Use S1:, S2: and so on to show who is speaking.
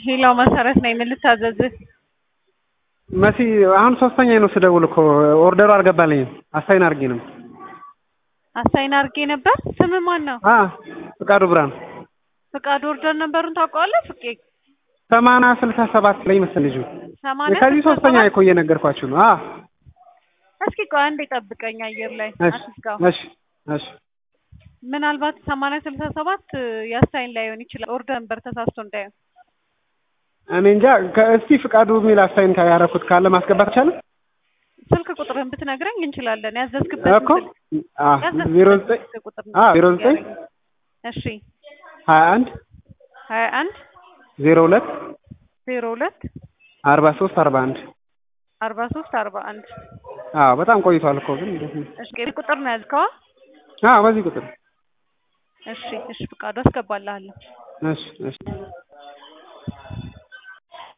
S1: ሄላው መሰረት ነኝ። ምን ልታዘዝህ?
S2: መሲ አሁን ሶስተኛ ነው ስደውል እኮ ኦርደሩ አልገባልኝም። አሳይን አድርጌ ነው።
S1: አሳይን አድርጌ ነበር። ስም ማን ነው?
S2: አ ፍቃዱ ብርሃን
S1: ፍቃድ ኦርደር ነበሩን ታውቀዋለህ? ፍቄ
S2: ሰማንያ ስልሳ ሰባት ላይ መሰል ልጁ
S1: ሰማንያ
S2: ከዚህ
S1: ስልሳ
S2: ሶስተኛ
S1: ሰባት
S2: እኮ እየነገርኳችሁ ነው። አ
S1: እስኪ ቆይ አንዴ ጠብቀኝ አየር ላይ
S2: እሺ
S1: አትዝጋው።
S2: እሺ እሺ
S1: ምናልባት ሰማንያ ስልሳ ሰባት የአሳይን ላይሆን ይችላል። ኦርደር ነበር ተሳስቶ እንዳይሆን
S2: እኔ እንጃ ከእስቲ ፍቃዱ የሚል አሳይን ያደረኩት ካለ ማስገባት ይቻላል
S1: ስልክ ቁጥርህን ብትነግረኝ እንችላለን። ያዘዝክበት
S2: እኮ አ ዜሮ ዘጠኝ
S1: ቁጥር
S2: አ ዜሮ ዘጠኝ
S1: እሺ
S2: ሀያ አንድ
S1: ሀያ አንድ
S2: ዜሮ ሁለት
S1: ዜሮ ሁለት
S2: አርባ ሶስት አርባ አንድ
S1: አርባ ሶስት አርባ አንድ
S2: አዎ በጣም ቆይቷል እኮ ግን እንዴት ነው?
S1: እሺ ይሄ ቁጥር ነው ያዝከዋ?
S2: አዎ በዚህ ቁጥር
S1: እሺ እሺ ፍቃዱ አስገባልሃለሁ።
S2: እሺ እሺ